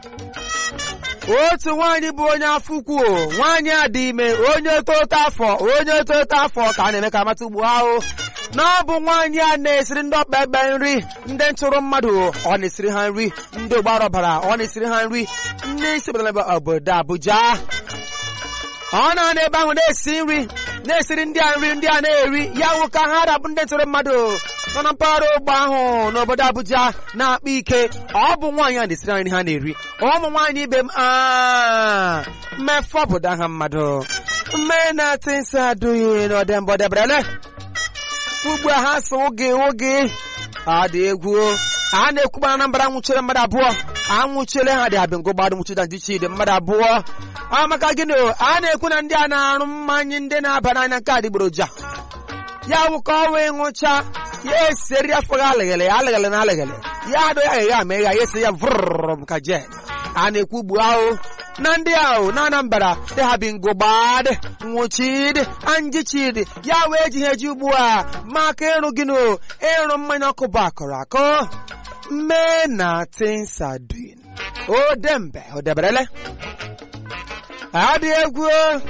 otu nwaanyị bụ onye afọ ukwu nwaanyị a dị ime onye toto afọ onye toto afọ ka a na-eme ka amata ugbu ahụ na ọ bụ nwaanyị a na-esiri ndị ọkpa egbe nri ndị ntụrụ mmadụ ọ na-esiri ha nri ndị ụgbara ọbara ọ na-esiri ha nri ndị isi obodo obodo Abuja ọ na-anọ ebe ahụ na-esi nri na-esiri ndị a nri ndị a na-eri ya wụ ka ha rabụ ndị ntụrụ mmadụ nọ na mpaghara ogbe ahụ n'obodo Abuja na-akpa ike ọ bụ nwaanyị a na-esiri nri ha na-eri ụmụ nwaanyị ibe m mmefọ obodo aha mmadụ mme na-atị nsị adụghị n'ọdembọ deberele ugbu a ha so oge oge ọ dị egwu a na-ekwuba na Anambra nwụchiri mmadụ abụọ anwụchiele ha dị abịa ngụgbadụ nwụchida ndị chidi mmadụ abụọ a maka gịnị a na-ekwu na ndị a na-arụ mmanya ndị na-aba n'anya nke adịgboroja ya wụ ka ọ wee ṅụcha ya eseri afọ gị alịghịlị alịghịlị na alịghịlị ya adụ ya aghịgha ama ịgha ya esi ya vụrụrụ ka jen a na-ekwu ugbu ahụ na ndị ahụ na Anambra dị ha bi ngụgbadị nwụchidi anjichidi ya wee ji ha eji ugbu a maka ịrụ gịnị ịrụ mmanya ọkụ bụ akụrụ akụ mme na tinsadin o dembe o deberele adị egwu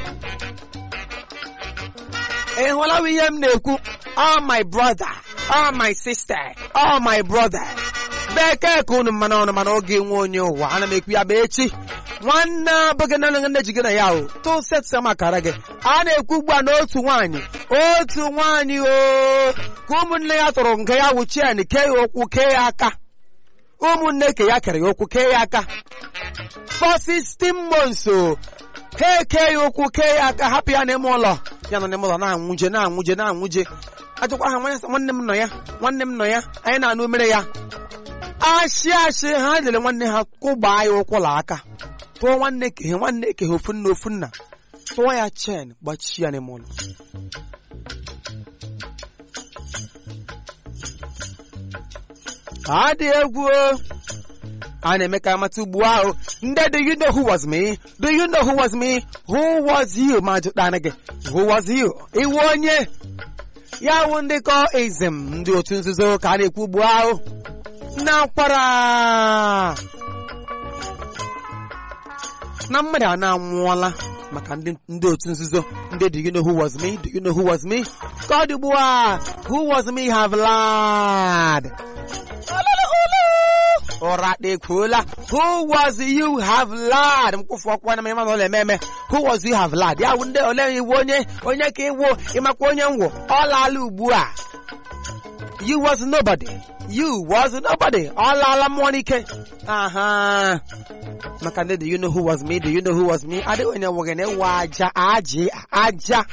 ị hụla ihe m na-ekwu oh my brother oh my sister oh my brother bekee ka unu mmanụ ọnụ mana oge nwe onye ụwa ana m ekwu ya bụ echi nwanne abụghị na nne ji gị na ya o tụsetsa makara gị a na-ekwu ugbu a n'otu nwaanyị otu nwaanyị o ka ụmụnne ya tụrụ nke ya wụ chen kee ya okwu kee ya aka ụmụnne ke ya kere ya okwu kee ya aka for 16 months o ha eke ya okwu kee ya aka hapụ ya n'ime ụlọ ya nọ n'ime ụlọ na-anwụje na-anwụje na-anwụje ajụkwa ha nwanne m nọ ya nwanne m nọ ya anyị na-anụ mere ya ashị ashị ha lere nwanne ha kwụgbaa ya ụkwụla aka tụọ nwanne kehe nwanne kehe ofu nna ofu nna tụọ ya chen gbachie ya n'ime ụlọ adị egwu a na-eme ka amata ugbu ahụ ndị do you know who was me do you know who was me who was you ma jụtana gị who was you iwu onye ya wụ ndị kọ izm ndị otu nzuzo ka a na-ekwu ugbu ahụ na kwara na mmadụ a na-anwụọla maka ndị otu nzuzo ndị do you know who was me do you know who was me ka ọ dị ugbu a who was me have lied ụra ekwuola who was you have lied mkwụfụ ọkwa na ịma na ụlọ ememe who was you have lied ya wụ ndị ole iwu onye onye ka iwu ịmakwa onye ngwụ ọ laala ugbu a you was nobody you was nobody ọ laala mmụọ n'ike aha maka ndị do you know who was me do you know who was me adịghị onye nwoge na-ewe aja aja aja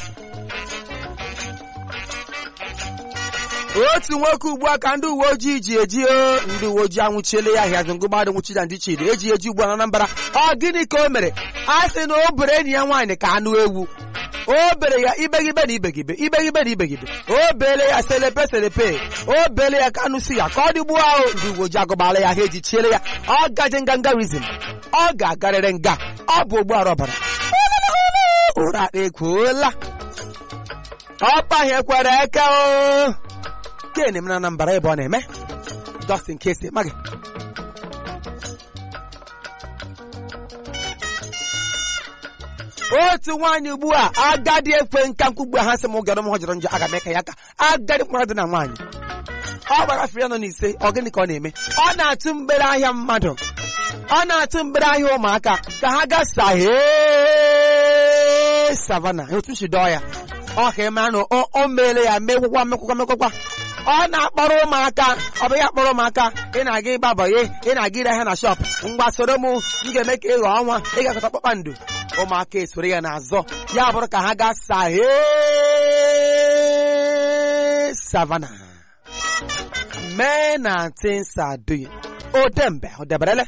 otu nwoke ugbu a ka ndị uwe ojii ji eji ndị uwe ojii anwụchiele ya ahịa ngụgbadụ nwụchida ndị chidi eji eji ugbu a na Anambra ọ gịnị ka o mere a sị na o bere enyi ya nwaanyị ka anụ ewu o bere ya ibegibe na ibegibe ibegibe na ibegibe o bele ya selepe selepe o bele ya ka anụ si ya ka ọ dị ugbu ahụ ndị uwe ojii agụbala ya ha eji chiele ya ọ gaje ngangarizm ọ ga-agarịrị nga ọ bụ ogbuara ọbara ụra ekwuola ọkpaghị kwere eke o ke na-eme na Anambra ebe ọ na-eme just in case ịmaghị otu nwaanyị ugbu a agadi ekwe nka nkwugbu ha sị m gara m họjọrọ njọ aga m eka ya aka agadi mkpara dị na nwaanyị ọ gbara afọ ya nọ n'ise ọ gịnị ka ọ na-eme ọ na-atụ mgbere ahịa mmadụ ọ na-atụ mgbere ahịa ụmụaka ka ha gaa sahee savana otu si dọọ ya ọ ka eme anụ o meele ya mekwụkwa mekwụkwa mekwụkwa ọ na-akpọrọ ụmụaka ọ bụ ya kpọrọ ụmụaka ị na-aga ịgba bọye ị na-aga ire ahịa na shọp ngwa soro m m ga-eme ka ịghọ ọnwa ị ga-akọta kpakpando ụmụaka esoro ya n'azọ ya bụrụ ka ha gaa sahe savana mee na tinsaduyi odembe odeberele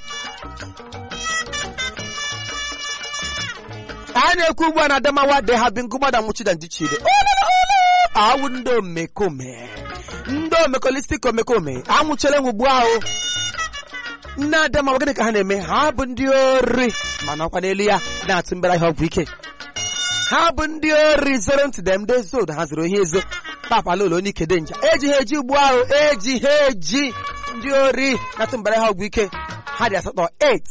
a na-ekwu ugbu a na Adamawa de ha bi ngụgbada nwụchida ndị chide awụ ndị omekome ndị omekolistik omekome anwụchara enwe ugbu ahụ nne Adamawa gịnị ka ha na-eme ha bụ ndị ori mana ọkwa n'elu ya na-atụ mbere ahịa ọgwụ ike ha bụ ndị ori zoro ntị dem ndị zod ha zoro ihe ezo papala ụlọ onye ike dị nja eji ha eji ugbu ahụ eji ha eji ndị ori na-atụ mbere ahịa ọgwụ ike ha dị asatọ 8